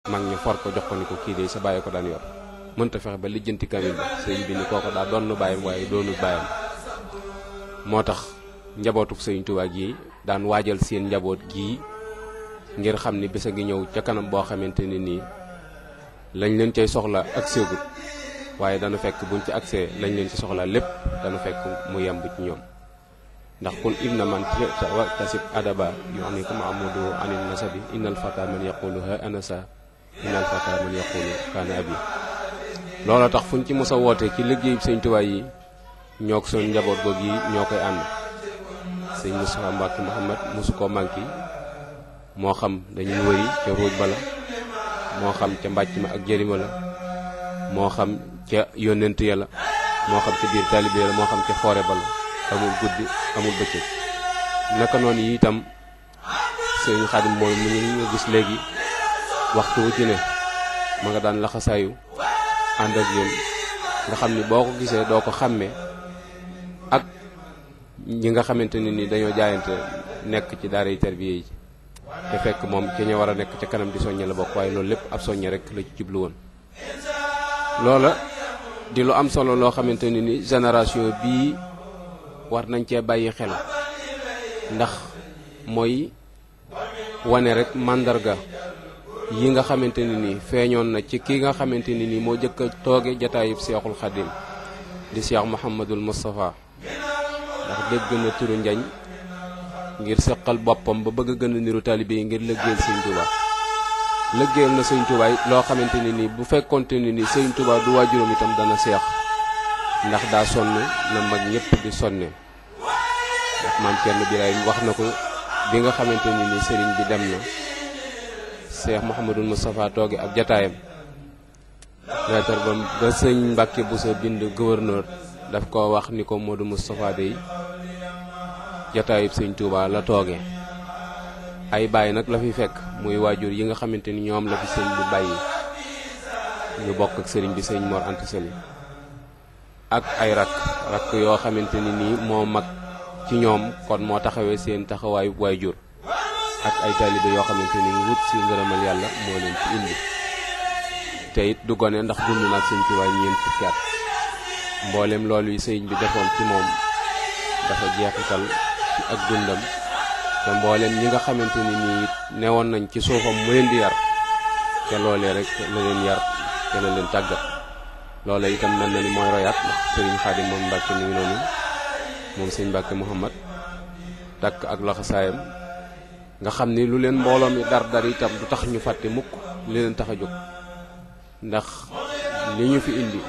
mag ñu for ko jox ko ni ko kii de sa bàyyi ko daan yor mënta fexe ba lijjanti kamil ba sëriñ bi ni kooko daa doon bàyyam waaye doonu bàyyam moo tax njabootuk sëriñ Tuubaa gi daan waajal seen njaboot gii ngir xam ni bés a ngi ñëw ca kanam boo xamante ni nii lañ leen cay soxla ak séegut waaye dana fekk buñ ci accès lañ leen ci soxla lépp dana fekk mu yemb ci ñoom ndax kun inna man tasib adaba yu'nika mahmudu anil nasabi innal fata man yaqulu ha anasa innal fata man yaqulu kaana abi loola tax fuñ ci mos a woote ci liggéey sëñ Tuubaa yi ñoo ko suñ njaboot goog yi ñoo koy ànd sëñ Moustapha Mbacke Mouhamad mosu koo manqué moo xam dañuy wëri ca ruuj ba la moo xam ca mbàcc ma ak jërima la moo xam ca yónnent ya la moo xam ca biir taalibe la moo xam ca foore ba la amul guddi amul bëccëg naka noonu yi itam sëñ Xaadim mooy mu ñu nga gis léegi waxtu wu ci ne ma nga daan laxasaayu ànd ak yéen nga xam ni boo ko gisee doo ko xàmmee ak ñi nga xamante ne ni dañoo jaayante nekk ci daara yi tarbiya yi te fekk moom ci ñu war a nekk ca kanam di soññe la bokk waaye loolu lépp ab soññe rek la ci jublu woon loola di lu am solo loo xamante ne ni génération bii war nañ cee bàyyi xel ndax mooy wane rek màndarga yi nga xamante ne ni feeñoon na ci ki nga xamante ne ni moo jëkk a tooge jataayub seexul xadim di seex muhammadul mustafa ndax dégg na turu njañ ngir seqal boppam ba bëgg a gën a niru taalibe yi ngir lëggéeyal sëñ Tuuba lëggéeyal na sëñ Tuuba loo xamante ne ni bu fekkonte ne ni sëñ Tuuba du waajuram itam dana seex ndax daa sonn na mag ñëpp di sonne ndax maam Cerno Birahim wax na ko bi nga xamante ne ni sëriñ bi dem na Cheikh Mouhamadul Moustapha tooge ab jataayam leetar ba ba sëñ Mbàkke bu sa bind gouverneur daf ko wax ni ko Modou Moustapha day jataayub sëñ Touba la tooge ay bàyyi nag la fi fekk muy waajur yi nga xamante ni ñoom la fi sëñ bi bàyyi ñu bokk ak sëriñ bi sëñ Mor Anta Sali ak ay rakk rakk yoo xamante ni nii moo mag ci ñoom kon moo taxawee seen taxawaayu waajur ak ay taalibe yoo xamante ni wut si ngërëmal yàlla moo leen ci indi te it du gone ndax dund na ak sëñ Tuubaa ñeent fukki at mboolem loolu yi sëñ bi defoon ci moom dafa jeexital ci ak dundam te mboolem ñi nga xamante ni nii it newoon nañ ci suufam mu leen di yar te loolee rek la leen yar te la leen tàggat loolee itam mel na ni mooy royaat ndax sëriñ Xaadim moom Mbàkke mi ngi noonu moom sëñ Mbàkke Muhammad takk ak laxasaayam nga xam ni lu leen mbooloo mi dar dar itam du tax ñu fàtte mukk li leen tax a jóg ndax li ñu fi indi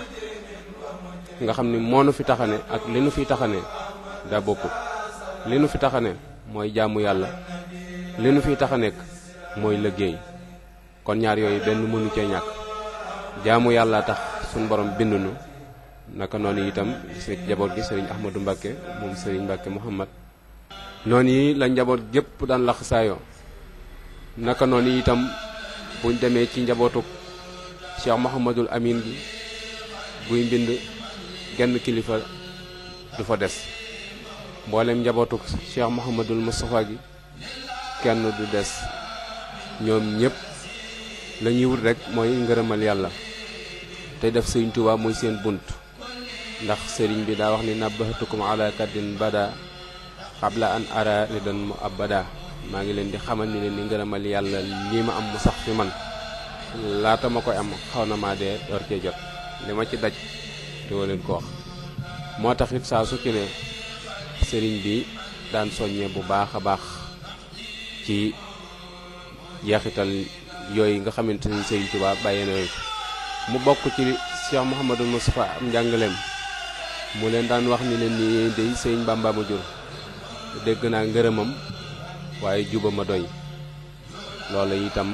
nga xam ni moo nu fi taxane ak li nu fi taxane daa bokkut li nu fi taxane mooy jaamu yàlla li nu fi tax a nekk mooy liggéey kon ñaar yooyu benn mënu cee ñàkk jaamu yàlla tax suñ borom bindunu naka noonu itam si jaboot gi sëriñ Ahmadou Mbàkke moom sëriñ Mbàkke Muhammad noonu yi la njaboot gépp daan lax saayoo naka noonu itam buñ demee ci njabootuk Cheikh Mouhamadul Amin gi buy mbind genn kilifa du fa des mboolem njabootuk Cheikh Mouhamadul Moustapha gi kenn du des ñoom ñëpp la ñuy wut rek mooy ngërëmal yàlla te def sëriñ Tuubaa muy seen bunt ndax sëriñ bi daa wax ni nabbahatukum ala kaddin bada xabla an ara ridan mu abada maa ngi leen di xamal ni leen ni ngërëmal yàlla lii ma am mu sax fi man laata ma koy am xaw na maa dee door cee jot li ma ci daj doo leen ko wax moo tax it saa su ci ne sëriñ bi daan soññee bu baax a baax ci jeexital yooyu nga xamante ni sëriñ Tuubaa bàyyee na mu bokk ci Cheikh Mouhamadou Moustapha am njàngaleem mu leen daan wax ni leen ni day sëriñ Bàmba ma jur dégg naa ngërëmam waaye juba ma doy loola itam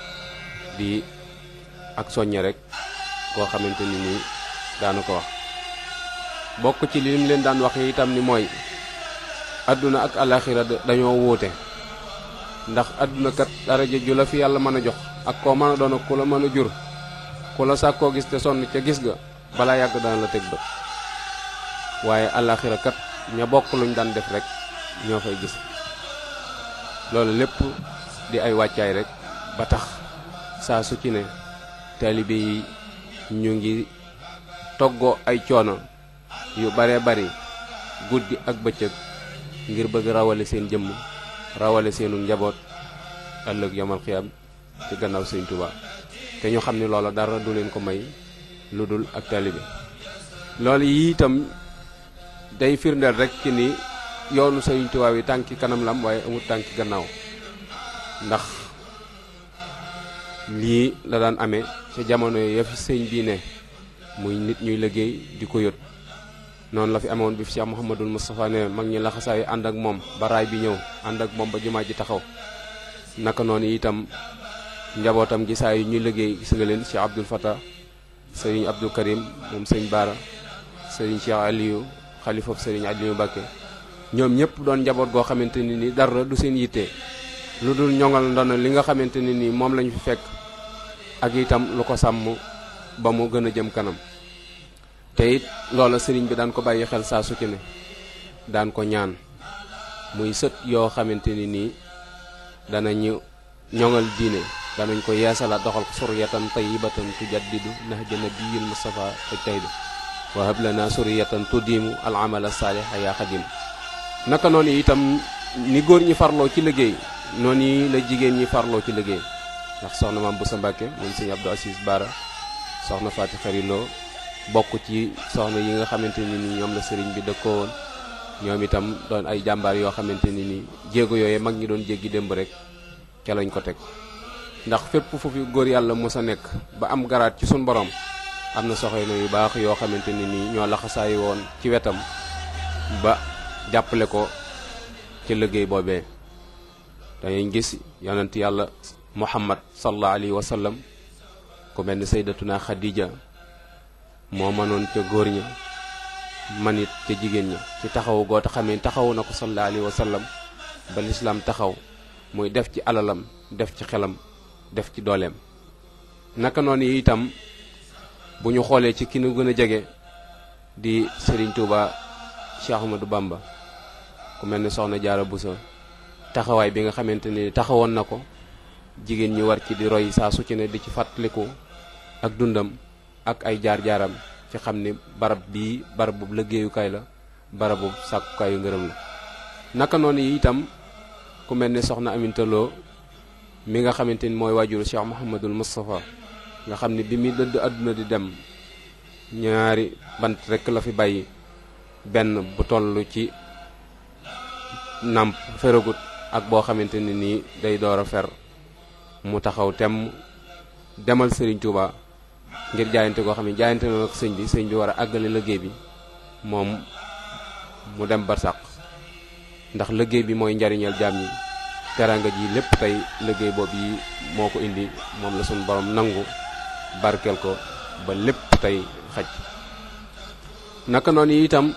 di ak soññe rek koo xamante ni nii daanu ko wax bokk ci li mu leen daan wax itam ni mooy àdduna ak alaxira dañoo wuute ndax àdduna kat daraja ju la fi yàlla mën a jox ak koo mën a doon ak ku la mën a jur ku la sàkk koo gis te sonn ca gis ga balaa yàgg dana la teg bët waaye alaxira kat ña bokk luñ daan def rek ñoo fay gis loolu lépp di ay wàccaay rek ba tax saa su ci ne taalibe yi ñu ngi toggoo ay coono yu bare bari guddi ak bëccëg ngir bëgg rawale seen jëmm rawale seenu njaboot ëllëg yamal xiyam ci gannaaw sëñ Tuubaa te ñu xam ne loola dara du leen ko may lu dul ak taalibe loolu yi itam day firndeel rek ci ni yoonu sëñ Tuubaa yi tànki kanam lam waaye amul tànki gannaaw ndax lii la daan amee ca jamono ya fi sëñ bii ne muy nit ñuy liggéey di ko yot noonu la fi amoon bi fi Cheikh Mouhamadul Moustapha ne mag ñi laxasaayu ànd ak moom baraay bi ñëw ànd ak moom ba jumaa ji taxaw naka noonu itam njabootam gi saa yu ñuy liggéey gis nga leen Cheikh Abdoul Fattah sëriñ Abdou Karim moom sëñ Baara sëriñ Cheikh Aliou xalifab sëriñ Aliou Mbacke ñoom ñëpp doon njaboot goo xamante ni ni dara du seen yitte lu dul ñoŋal ndono li nga xamante ne ni moom lañu fi fekk ak itam lu ko sàmm ba mu gën a jëm kanam te it loola sëriñ bi daan ko bàyyi xel saa su ci ne daan ko ñaan muy sët yoo xamante ni nii danañu ñoŋal diine danañ ko yeesalaat doxal ko suriyatan tayyibatan tujaddidu nahja nabiyil mustafa tajtahidu wa hab lana suriyatan tudimu al amala saaliha ya xadim naka noonu itam ni góor ñi farloo ci liggéey noonu la jigéen ñi farloo ci liggéey ndax soxna maam Boussa Mbacke moom sëñ Abdou Assis Bara soxna Faati Xariloo bokk ci soxna yi nga xamante ni ni ñoom la sëriñ bi dëkkoo woon ñoom itam doon ay jàmbaar yoo xamante ni ni jéego yooyu mag ñi doon jéggi démb rek ca lañ ko teg ndax fépp fu fi góor yàlla mos a nekk ba am garaat ci suñ borom am na soxna yu baax yoo xamante ni nii ñoo laxasaay woon ci wetam ba jàppale ko ci liggéey boobee dañuy gis yonent yàlla muhammad sallallahu alayhi wa sallam ku mel ni saydatuna xadija moo mënoon ca góor ña man it ca jigéen ña ci taxawu goo te xamee taxawu na ko sallallahu alayhi wa sallam ba lislaam taxaw muy def ci alalam def ci xelam def ci dooleem naka noonu itam bu ñu xoolee ci ki nu gën a jege di Serigne Touba Cheikh Ahmadou Bamba ku mel ni soxna Jaara Buso taxawaay bi nga xamante ni taxawoon na ko jigéen ñi war ci di roy saa su ci ne di ci fàttaliku ak dundam ak ay jaar-jaaram ci xam ni barab bii barabu liggéeyukaay la barabu sàkkukaayu ngërëm la naka noonu itam ku mel ni soxna Aminta Lo mi nga xamante ni mooy waajuru Cheikh Mouhamadul Moustapha nga xam ni bi muy dëdd àdduna di dem ñaari bant rekk la fi bàyyi benn bu toll ci nàmp feragut ak boo xamante ni nii day door a fer mu taxaw temm demal Serigne Touba ngir jaayante koo xam ne jaayante na ak sëñ bi sëñ bi war a àggale liggéey bi moom mu dem barsàq ndax liggéey bi mooy njariñal jaam ñi teranga ji lépp tey liggéey boobu yi moo ko indi moom la suñu borom nangu barkeel ko ba lépp tey xaj naka noonu itam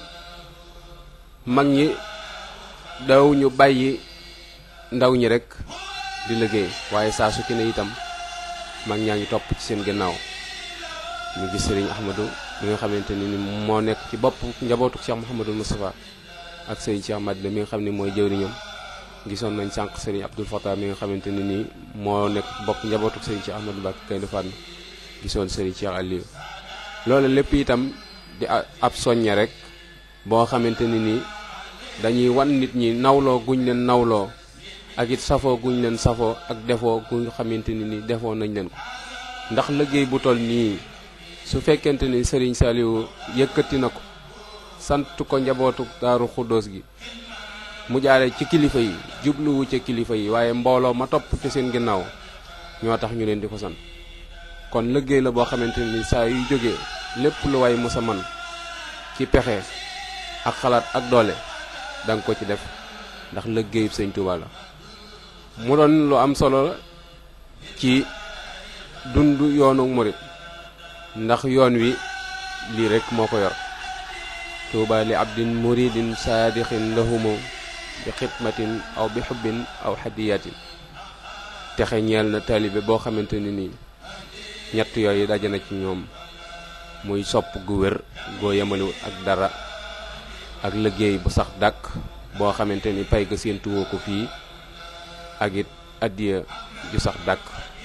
mag ñi daw ñu bàyyi ndaw ñi rek di liggéey waaye saa su ci ne itam mag ñaa ngi topp ci seen ginnaaw ñu gis sëriñ Ahmadou mi nga xamante ni moo nekk ci bopp njabootu Cheikh Mouhamadou Moustapha ak sëriñ Cheikh Madina mi nga xam ne mooy jëwriñam gisoon nañ sànq sëriñ Abdoul Fattah mi nga xamante ne nii moo nekk bopp njabootu sëriñ Cheikh Ahmadou Mbacké Gaïndé Fatma gisoon sëriñ Cheikh Aliou loolu lépp itam di ab soññe rek boo xamante ni nii dañuy wan nit ñi nawloo guñ leen nawloo ak it safoo guñ leen safoo ak defoo guñ xamante ni nii defoo nañ leen ko ndax liggéey bu toll nii su fekkente ni sëriñ Saliou yëkkati na ko sant ko njabootu daaru xuddoos gi mu jaare ci kilifa yi jubluwu ca kilifa yi waaye mbooloo ma topp ci seen ginnaaw ñoo tax ñu leen di ko sant kon liggéey la boo xamante ni saa yu jógee lépp lu waay mës a man ci pexe ak xalaat ak doole danga ko ci def ndax liggéeyub sëñ Touba la mu doon lu am solo ci dund yoonu murit ndax yoon wi lii rek moo ko yor tuuba li abdin muridin saadixin lahumo bi xidmatin aw bi xubbin aw hadiyatin texe ñeel na taalibe boo xamante ni nii ñett yooyu daje na ci ñoom muy sopp gu wér goo yemaliwut ak dara ak liggéey bu sax dàkk boo xamante ni pay ga seen tuwoo ko fii ak it addiya ju sax dàkk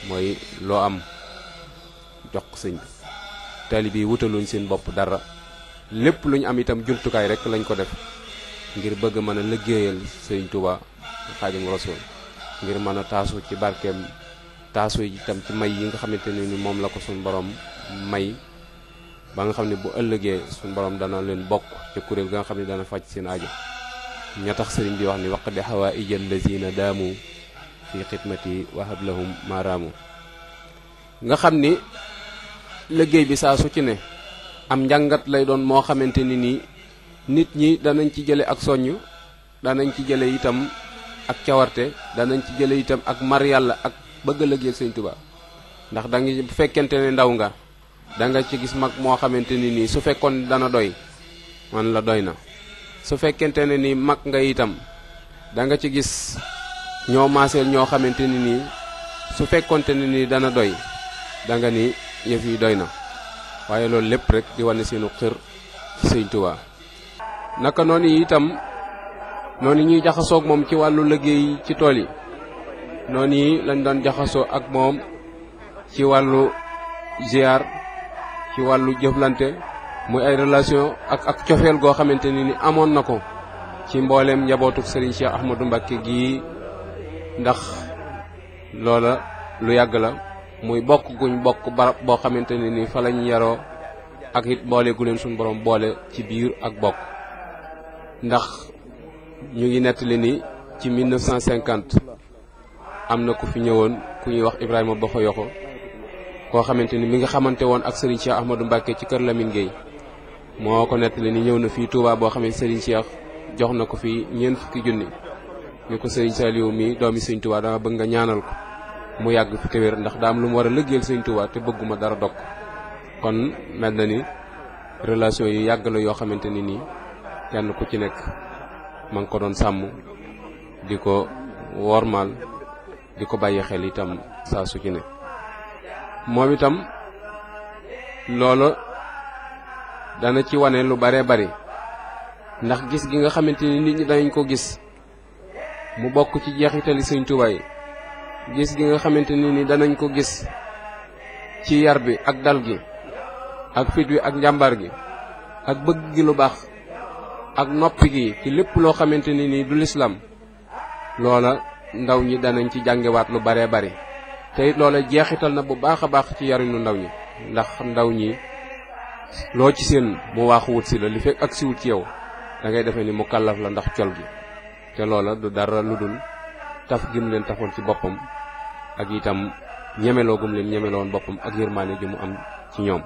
mooy loo am jox ko sëñ bi taalibe yi wutaluñ seen bopp dara lépp lu ñu am itam jumtukaay rek lañ ko def ngir bëgg mën a liggéeyal sëñ Tuubaa Xaadimu Rasuul ngir mën a taasu ci barkeem taasu itam ci may yi nga xamante ne ni moom la ko suñu borom may ba nga xam ne bu ëllëgee suñu borom dana leen bokk ca kuréel ga nga xam ne dana faj seen aajo ña tax sëriñ bi wax ni waq di xawaa ijal lazina daamu fi xidmati wahab lahum maaraamu nga xam ni liggéey bi saa su ci ne am njàngat lay doon moo xamante ni nii nit ñi danañ ci jële ak soññ danañ ci jële itam ak cawarte danañ ci jële itam ak mar yàlla ak bëgg a liggéeyal sëñ Tuubaa ndax da nga bu fekkente ne ndaw nga da nga ci gis mag moo xamante ni nii su fekkoon dana doy man la doy na su fekkente ne ni mag nga itam da nga ci gis ñoo maaseel ñoo xamante ni nii su fekkonte ne ni dana doy da nga ni yëf yi doy na waaye loolu lépp rek di wane seenu xër ci sëñ Tuubaa naka noonu itam noonu ñuy jaxasoog moom ci wàllu liggéey ci tool yi noonu yi lañ doon jaxasoo ak moom ci wàllu ziar ci wàllu jëflante muy ay relation ak ak cofeel goo xamante ni ni amoon na ko ci mbooleem njabootuk Serigne Cheikh Ahmadou Mbacké gii ndax loola lu yàgg la muy bokk guñ bokk barab boo xamante ne ni fa lañ yaroo ak it boole gu leen suñu borom boole ci biir ak bokk ndax ñu ngi nettali ni ci 1950 am na ku fi ñëwoon ku ñuy wax Ibrahima Bokho Yoko koo xamante ni mi nga xamante woon ak Serigne Cheikh Ahmadou Mbacké ci kër Lamine Gueye moo ko nettali ni ñëw na fii Touba boo xam ne Serigne Cheikh jox na ko fi ñeent fukki junni ni ko Serigne Saliou mi doomi Serigne Touba dama bëgg nga ñaanal ko mu yàgg fi te wér ndax daa am lu mu war a lëggeel Serigne Touba te bëgguma dara dog kon mel na ni relation yi yàgg la yoo xamante ni nii kenn ku ci nekk ma ngi ko doon sàmm di ko wormaal di ko bàyyi xel itam saa su ci ne moom itam loolu dana ci wane lu bare bari ndax gis gi nga xamante ni nit ñi danañ ko gis mu bokk ci jeexitali sëñ Tuubaa yi gis gi nga xamante ni ni danañ ko gis ci yar bi ak dal gi ak fit wi ak njàmbaar gi ak bëgg gi lu baax ak noppi gi ci lépp loo xamante ni nii du lislaam loola ndaw ñi danañ ci jàngewaat lu baree bari te it loola jeexital na bu baax a baax ci yarinu ndaw ñi ndax ndaw ñi loo ci seen mu waaxu wut si la li fekk ak siwut ci yow da ngay defee ni mu kàllaf la ndax col gi te loola du dara lu dul taf gi mu leen tafoon ci boppam ak itam ñemeloo gum leen ñemeloon boppam ak yërmaane ji mu am ci ñoom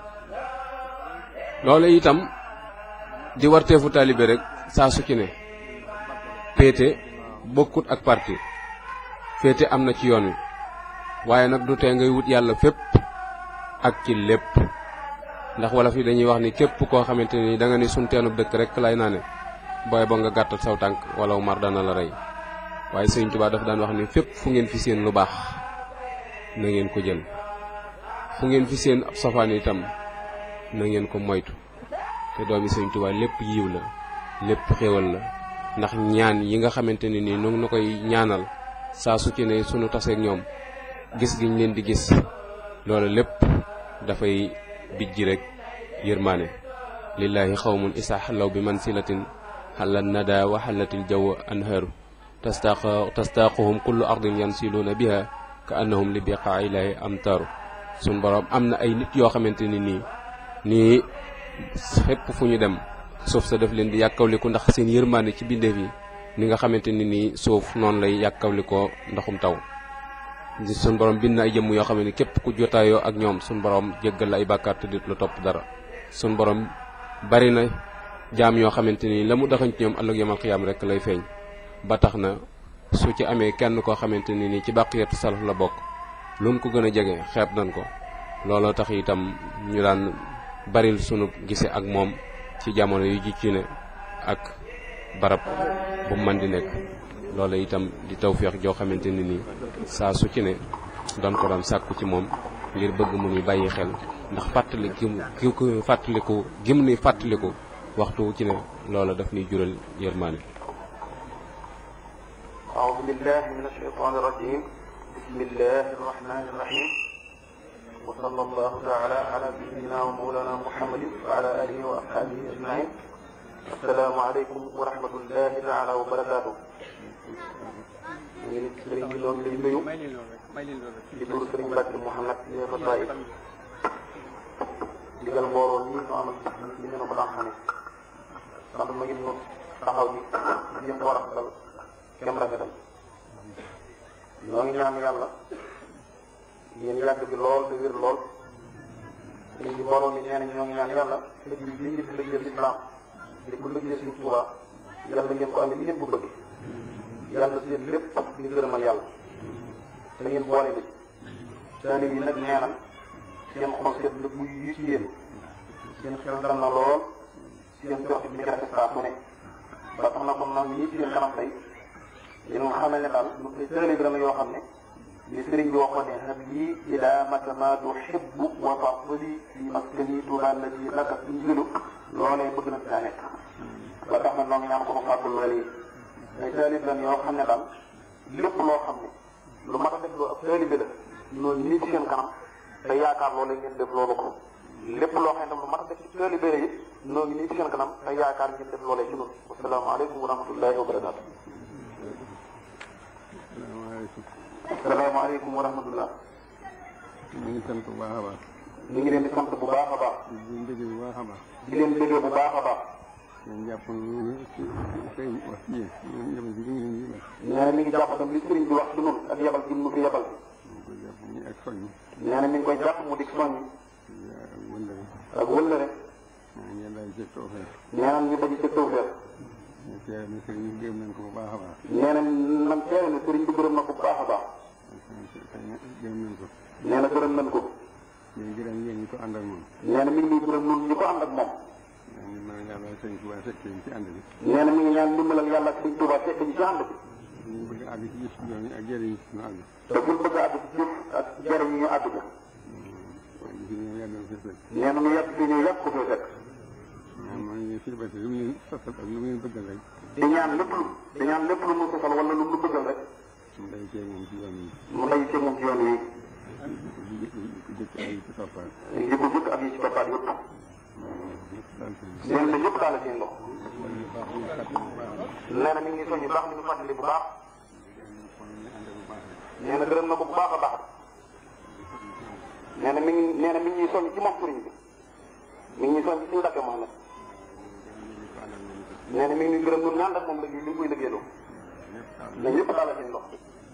loola itam di warteefu taalibe rek saa su ci ne péete bokkut ak parti féete am na ci yoon wi waaye nag du tee ngay wut yàlla fépp ak ci lépp ndax wala fi dañuy wax ni képp koo xamante ni da nga ni sun teenub dëkk rek lay naa ne booy ba nga gàttal saw tànk wala mar dana la rey waaye sëñ Tuubaa dafa daan wax ni fépp fu ngeen fi seen lu baax na ngeen ko jël fu ngeen fi seen ab safaan itam na ngeen ko moytu te doomi sëñ Tuubaa lépp yiw la lépp xéewal la ndax ñaan yi nga xamante ne nii nu na koy ñaanal saa su ci ne sunu taseeg ñoom gis giñ leen di gis loolu lépp dafay bijji rek yërmaane lillaahi xawmun isa xallaw bi mansilatin xallat nada wa xallatil jaw anhaaru tastaq tastaquhum kullu ardin yansiluuna biha ka annahum li biqaa ilaahi amtaaru sun borom am na ay nit yoo xamante ni nii nii fépp fu ñu dem suuf sa def leen di yàkkawliku ndax seen yërmaande ci bindeef yi ni nga xamante ni nii suuf noonu lay yàkkawlikoo ndoxum taw suñ borom bind na ay jëmm yoo xam ne képp ku jotaayoo ak ñoom suñ borom jéggal la ay bàkkaar te dit lu topp dara suñ borom bari na jaam yoo xamante ni la mu daxañ ci ñoom ëllëg yamal xiyaam rek lay feeñ ba tax na su ci amee kenn koo xamante ni nii ci bàqiyatu salaf la bokk lu mu ko gën a jege xeeb nañ ko looloo tax itam ñu daan baril sunu gise ak moom ci jamono yu ji ci ne ak barab bu mën di nekk loola itam di tawféex joo xamante ni nii saa su ci ne doon ko doon sàkku ci moom ngir bëgg mu nuy bàyyi xel ndax fàttali gi mu ko fàttaliku gi mu nuy fàttaliku waxtu wu ci ne loola daf nuy jural yërmaane أعوذ بالله من الشيطان الرجيم بسم الله الرحمن الرحيم وصلى الله تعالى على سيدنا ومولانا محمد وعلى اله واصحابه اجمعين السلام عليكم ورحمه الله تعالى وبركاته ñu ngi sëriñ bi loolu lay nuyu di tur sëriñ Mbacke Mouhamed di fa Taïf digal mbooloo nii ñu amal li ñu ko daan xamee sant ma ngi nu taxaw ji ñëpp war a dal kem rafetal ñoo ngi ñaan yàlla yéen yàgg bi lool te wér lool sëriñ bi mbooloo mi nee na ñoo ngi ñaan yàlla lëj bi li ngeen di lëjal islam di ko lëjal suñu Tuubaa yàlla ngeen ko amee ni ngeen ko bëgg yàlla seen lépp di gërëmal yàlla te ngeen boole bi taalib yi nag nee na seen xol seet na bu yi ci yéen seen xel dal na lool seen jox bi nga def saa su ne ba tax na kon nag ñii seen kanam tey yéen nga xamal ne daal lu taalib la yoo xam ne li sëriñ bi waxoon ne hab lii ilaa mata ma tuhibbu wa fadli fi maskani tuuba alladi laka injilu loolee bëgg na fi daa nekk ba tax na noo ngi ñaan ko ko fàggul loolu yi ay taalib lan yoo xam ne daal lépp loo xam ne lu mat a def loo ab taalibe la noonu nii ci seen kanam te yaakaar loolu ngeen def loolu ko lépp loo xam ne lu mat a def ci taalibe la it noonu nii ci seen kanam te yaakaar ngeen def loolee ci noonu wasalaamaaleykum wa rahmatullahi wa barakaatu. asalaamaaleykum wa rahmatullah. ñu ngi sant bu baax a baax. ñu ngi leen di sant bu baax a baax. di leen bëgg bu baax a baax. di leen bëggee bu baax a baax. ngeen jàpp ñu ci sëriñ wax ci yéen ñoom yabal ci ñu ngi leen nee na mi ngi jàpp tam li sëriñ bi wax ci noonu ak yabal gi mu fi yabal. ñu koy jàpp ñu ak soññ. nee na mi ngi koy jàpp mu di soññ ak wëndale. ak wëllëre. ngeen daal ci tawfeex. nee na ñu dañu ci tawfeex. ñu seere ne sëriñ bi gërëm nañ ko bu baax a baax. nee na man seere ne sëriñ bi gërëm na ko bu baax a baax. xëy na gërëm nañ ko. nee na gërëm nañ ko. ñu gërëm yéen ñi ko ànd ak moom. nee na mi ngi nuyu gërëm ñun ñi ko ànd ak moom. ñu ngi mën a yàlla sëriñ Tuubaa fekk ñu ci ànd bi. nee na mi ngi ñaan ndimbalal yàlla ak sëriñ Tuubaa fekk ñu ci ànd bi. ñu bëgg a àgg ci gis yoon yi ak jëriñ ñu àgg. te buñ bëgg a àgg ci jëf ak jariñ ñu àgg ko. waaye gis nga yàlla na fi fekk. nee na mu yàgg fi ñëw yàgg ko fee fekk. ñaan mooy ñu fi bati lu mu leen sasal ak lu mu leen bëggal rek. di ñaan lépp lu di ñaan lépp lu mu sosal wala lu mu bëggal rek. mu day cee moom ci yoon yi. mu lay ci moom ci yoon wi. di di di jëkk ay ci toppaat. yi ko jëkk ak yi ci toppaat yëpp. daal sëriñ bi. nee na yëpp daal la seen loxo. kon ñu baax ñu fàttali bu baax a baax. nee na mi ngi soññu baax mi ngi fàttali bu baax. kon ñu ànd bu baax rek. nee na gërëm na ko bu baax a baax. nee na mi ngi nee na mi ngi soññ ci moom sëriñ bi. mi ngi soññ ci suñu Mbàkke Muhammad. nee na mi ngi gërëm ñun ñaan ak moom liggéey li mu koy liggéeyloo. mais yëpp daal la seen loxo.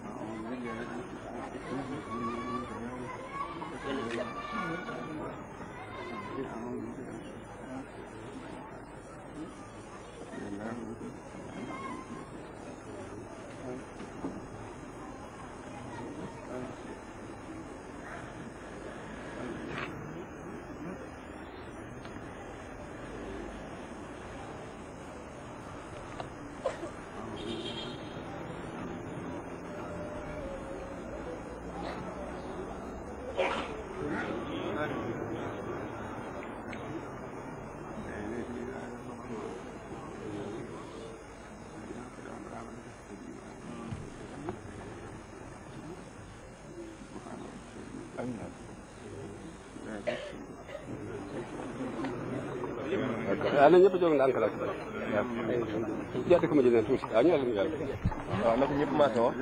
waaw na ñëpp jóg ndànk la jàdd ko ma jëlee tuuti waaw ñu leen yàlla waaw na ko ñëpp maase wax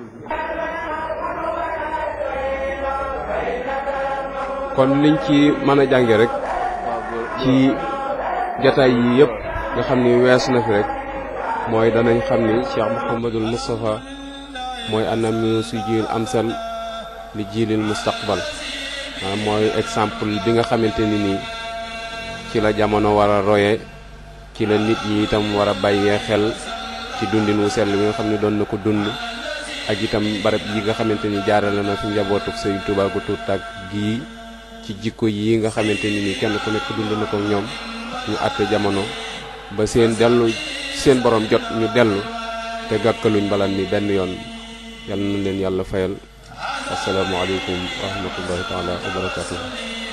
kon liñ ci mën a jànge rek ci jataay yi yëpp nga xam ni wees na fi rek mooy danañ xam ni Cheikh Mouhamadul Moustapha mooy anam si jiil amsal li jiilil mustaqbal maanaam mooy exemple bi nga xamante ni nii ci la jamono war a roye ci la nit ñi itam war a bàyyee xel ci dundin wu sell bi nga xam ne doon na ko dund ak itam barab yi nga xamante ni jaarale na fi njabootuk Sëriñ Tuubaa gu tuut ak gii ci jikko yi nga xamante ni nii kenn ku nekk dund na ko ñoom ñu àtte jamono ba seen dellu seen borom jot ñu dellu te gàkkaluñ balan mi benn yoon yal na leen yàlla fayal asalaamaaleykum wa rahmatullahi taala wa barakatuh